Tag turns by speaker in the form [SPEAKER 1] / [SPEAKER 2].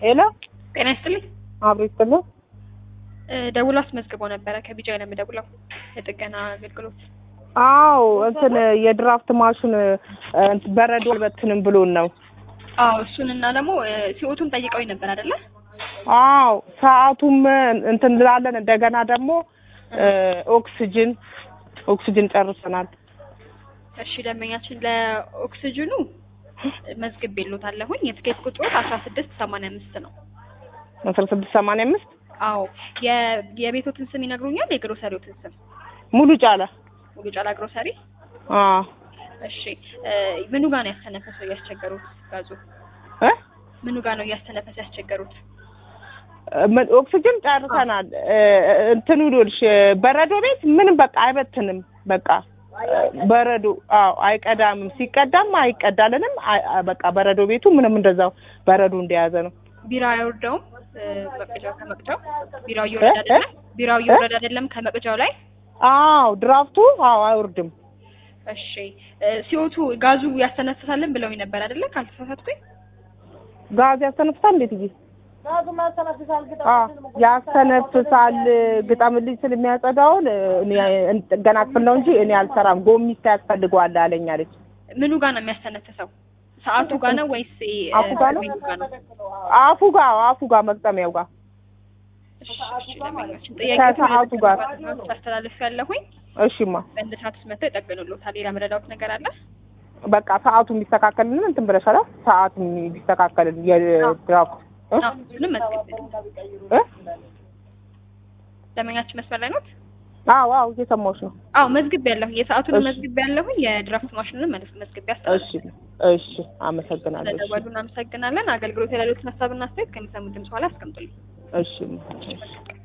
[SPEAKER 1] ሄሎ
[SPEAKER 2] ጤና ይስጥልኝ።
[SPEAKER 1] አብሮ ይስጥልኝ።
[SPEAKER 2] ደውሎ አስመዝግቦ ነበረ ከቢጃ ነው የምደውለው የጥገና አገልግሎት።
[SPEAKER 1] አዎ እንትን የድራፍት ማሽን እንትን በረዶ አልበትንም ብሎን ነው።
[SPEAKER 2] አዎ እሱን እና ደግሞ ሲኦቱን ጠይቀውኝ ነበር አይደለ?
[SPEAKER 1] አዎ ሰዓቱም እንትን እንላለን። እንደገና ደግሞ ኦክስጅን ኦክስጅን ጨርሰናል።
[SPEAKER 2] እሺ ደንበኛችን ለኦክስጅኑ መዝግብ የሎታለሁኝ የትኬት ቁጥሮት አስራ ስድስት ሰማንያ አምስት ነው።
[SPEAKER 1] አስራ ስድስት ሰማንያ አምስት
[SPEAKER 2] አዎ የ- የቤቶትን ስም ይነግሩኛል? የግሮሰሪዎትን ስም
[SPEAKER 1] ሙሉ ጫላ
[SPEAKER 2] ሙሉ ጫላ ግሮሰሪ።
[SPEAKER 1] አዎ
[SPEAKER 2] እሺ ምኑ ጋር ነው ያስተነፈሰው እያስቸገሩት? ጋዙ
[SPEAKER 1] እ
[SPEAKER 2] ምኑ ጋር ነው እያስተነፈሰ ያስቸገሩት?
[SPEAKER 1] ምን- ኦክስጅን ጨርሰናል። እንትኑ ይኸውልሽ በረዶ ቤት ምንም በቃ አይበትንም። በቃ በረዶ አዎ አይቀዳምም። ሲቀዳም አይቀዳልንም። አይ- አይ- በቃ በረዶ ቤቱ ምንም እንደዛው በረዶ እንደያዘ ነው።
[SPEAKER 2] ቢራ አይወርደውም መቅጃው ከመቅጃው ቢራው እየወረደ አይደለም ቢራው እየወረደ አይደለም ከመቅጃው ላይ
[SPEAKER 1] አዎ ድራፍቱ አዎ አይወርድም።
[SPEAKER 2] እሺ ሲኦቱ ጋዙ ያስተነፍሳልን ብለውኝ ነበር አይደለ ካልተሳሳትኩኝ
[SPEAKER 1] ጋዝ ያስተነፍሳል እንዴት ጊዜ ያስተነፍሳል። ግጠምልኝ ስል የሚያጸዳውን እኔ ጥገና ክፍል ነው እንጂ እኔ አልሰራም። ጎሚስታ ያስፈልገዋል አለኝ አለች።
[SPEAKER 2] ምኑ ጋር ነው የሚያስተነፍሰው ሰዓቱ ጋር ነው ወይስ
[SPEAKER 1] አፉ ጋር ነው?
[SPEAKER 2] ምኑ ጋር ነው
[SPEAKER 1] አፉ ጋር አፉ ጋር መግጠሚያው ጋር
[SPEAKER 2] እሺ እሺ ለማንኛውም
[SPEAKER 1] ከሰዓቱ ጋር።
[SPEAKER 2] ታስተላልፍ ያለሁኝ
[SPEAKER 1] እሺማ
[SPEAKER 2] በእንደ ሰዓት ውስጥ መጥተው ይጠግኑልዎታል ሌላ መረዳዎት ነገር አለ
[SPEAKER 1] በቃ ሰዓቱ የሚስተካከልን እንትን ብለሻል። ሰዓቱ የሚስተካከልን የድራፍት እ?
[SPEAKER 2] አዎ ምንም መዝግብ
[SPEAKER 1] እ?
[SPEAKER 2] ደመኛችን መስመር ላይ ኖት
[SPEAKER 1] አዎ አዎ እየሰማሁሽ ነው።
[SPEAKER 2] አዎ መዝግብ ያለሁኝ የሰዓቱን
[SPEAKER 1] እሺ።
[SPEAKER 2] መዝግብ ያለሁኝ የድራፍት ማሽኑን መዝግብ
[SPEAKER 1] እሺ እሺ፣ አመሰግናለሁ። እሺ
[SPEAKER 2] ስለደወሉ እናመሰግናለን። አገልግሎት የሌሎችን ሀሳብና አስተያየት ከሚሰሙ ድምጽ በኋላ አስቀምጡልኝ።
[SPEAKER 1] እሺ